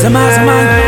Zama- zamani.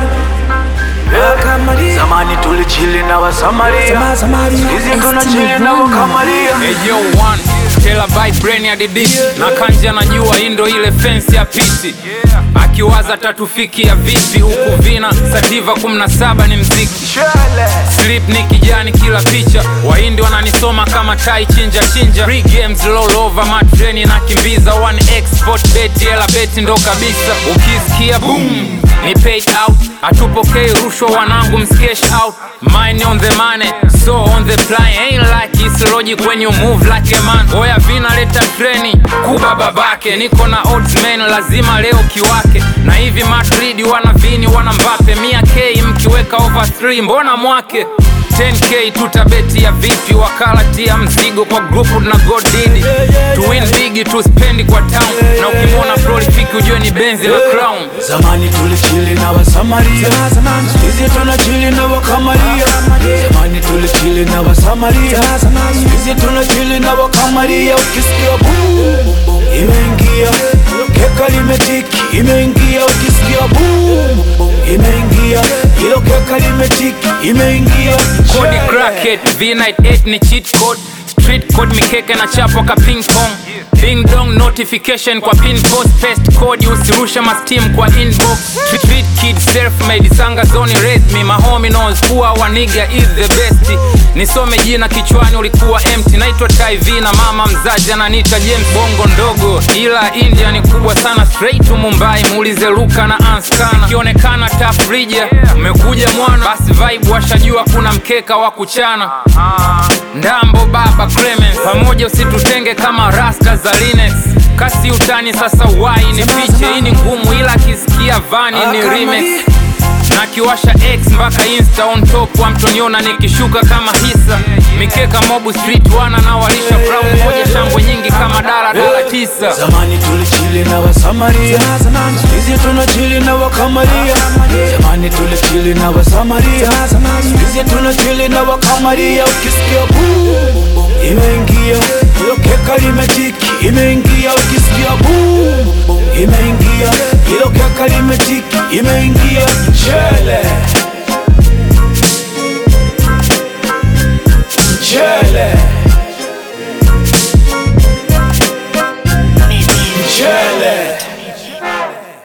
Wakamaria. Zamani tulichili na Wasamaria, Zama- zamani. hizi tunachili na Wakamaria. Hey, yo, one. Stella by brain ya didisi na kanja anajua hii ndo ile fensi ya piti akiwaza tatufikia vipi huku vina sativa 17 ni mziki Slip ni kijani kila picha wahindi wananisoma kama tai chinja chinja Free games roll over matreni na kimbiza one export beti hela beti ndo kabisa ukisikia boom ni paid out hatupokei rushwa wanangu mskesh out mine on the money so on the fly ain't like it's logic when you move like a man oya vina leta treni kuba babake niko na odds man lazima leo kiwake na hivi Madrid wana vini wana Mbappe mia k mkiweka over 3 mbona mwake 10k tutabeti ya vipi wakala tia mzigo kwa grupu na godidi to win big to spend kwa town na ukimwona prolific ujue ni benzi la crown Zamani tulichili na Wasamaria, Zama- zamani. hizi tunachili na Wakamaria. Zamani tulichili na Wasamaria, Zama- zamani. hizi tunachili na Wakamaria. Ukisikia boom imeingia, keka limetiki, imeingia. Ukisikia boom imeingia, hilo keka limetiki, imeingia. Kodi cracket V98 ni cheat code Street code mikeke na chapo ka ping pong Ding dong notification kwa pin post paste code usirusha mastim kwa inbox Street kid self made sanga zoni raise me my homie knows kuwa waniga is the best Nisome jina kichwani ulikuwa empty naitwa Tai V na mama mzazi ananiita James Bongo ndogo ila India ni kubwa sana straight to Mumbai muulize Luka na Anskana ikionekana tough rija umekuja mwana basi vibe washajua kuna mkeka wa kuchana Ndambo baba Clemens pamoja usitutenge kama rasta za Linex kasi utani sasa wai ni piche hii ni ngumu ila kisikia vani ni remix na kiwasha x mpaka insta on top wa mtoniona nikishuka kama hisa mikeka mobu street wana na walisha brown moja shangwe nyingi kama dala dala tisa Zamani tulichili na Wasamaria, Zama- zamani. hizi tunachili na Wakamaria. Zamani tulichili na Wasamaria, Zama- zamani. hizi tunachili na Wakamaria. Ukisikia boom imeingia, hilo keka limetiki, imeingia. Ukisikia boom imeingia, hilo keka limetiki, imeingia. Chele